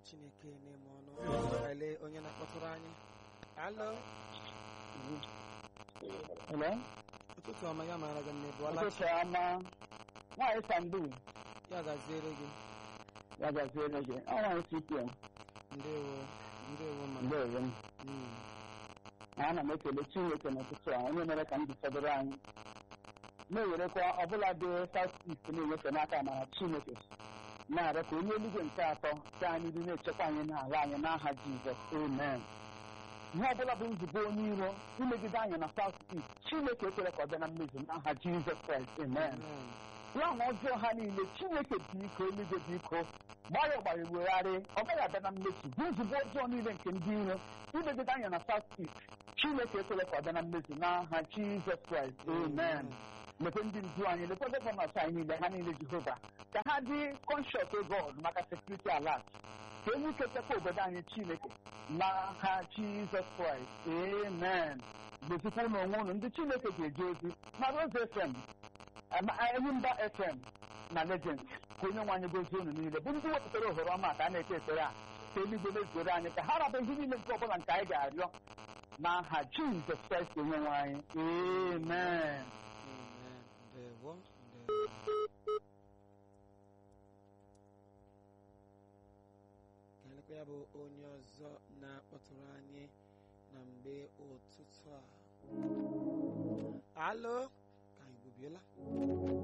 chineke n'ime ọnụ ele onye na-akpọtụrụ anyị alo Hello? ụtụtụ ọma ya mara gị nne bụọla Ụtụtụ ọma. Nwaanyị Sandu, ya gaziere gị ya gaziere gị. Ọ nwaanyị CPM, ndewo ndewo ma ndeewo m. Mm, Ana m ekele Chineke n'ụtụtụ a, onye mere ka ndụ fọdụrụ anyị. Na-ewerekwa ọbụla dị South East na-enyefe n'aka amara Chineke. Na-arịọ ka onye eluigwe nke atọ ka anyị dị na-echekwa anyị n'ala anyị n'aha Jizọs. Amen. Ihe ọbụla bụ nzube onye iro imegide anyị na South East, Chineke ekwere ka ọ bịa na mmezu n'aha Jizọs Kraịst. Amen. amen. Plan ọjọọ ha niile Chineke biko eluigwe biko gbara ọgbara wegharị ọ gaghị abịa na mmezu bụ nzube ọjọọ niile nke ndị iro imegide anya na South East Chineke ekwere ka ọ bịa na mmezu n'aha Jizọs Kraịst amen lekwe ndị ndu anyị lekwe gọvanọs anyị niile ha niile Jehova ka ha dị kọnshọs God maka sekuriti alat ka enwe ike chekwa obodo anyị Chineke n'aha Jizọs Kraịst amen gbezikwa ụlọ onwe ụlọ ndị Chineke ga-eje ozi na Rose FM Enyimba FM na Legend ka onye nwe anyị gozie unu niile bụ ndị wepụtara ohere ọma ka a na-eke ekpere a ka eluigwe mezuru anyị ka ha raba ihe niile nke ọbụla nke anyị ga-arịọ n'aha Jizọs Kraịst onye nwe anyị amen Amen. ndewo ndewo ka elekwa ya bụ onye ọzọ na-akpọtụrụ anyị na mgbe ụtụtụ a alo ka anyị gbubiela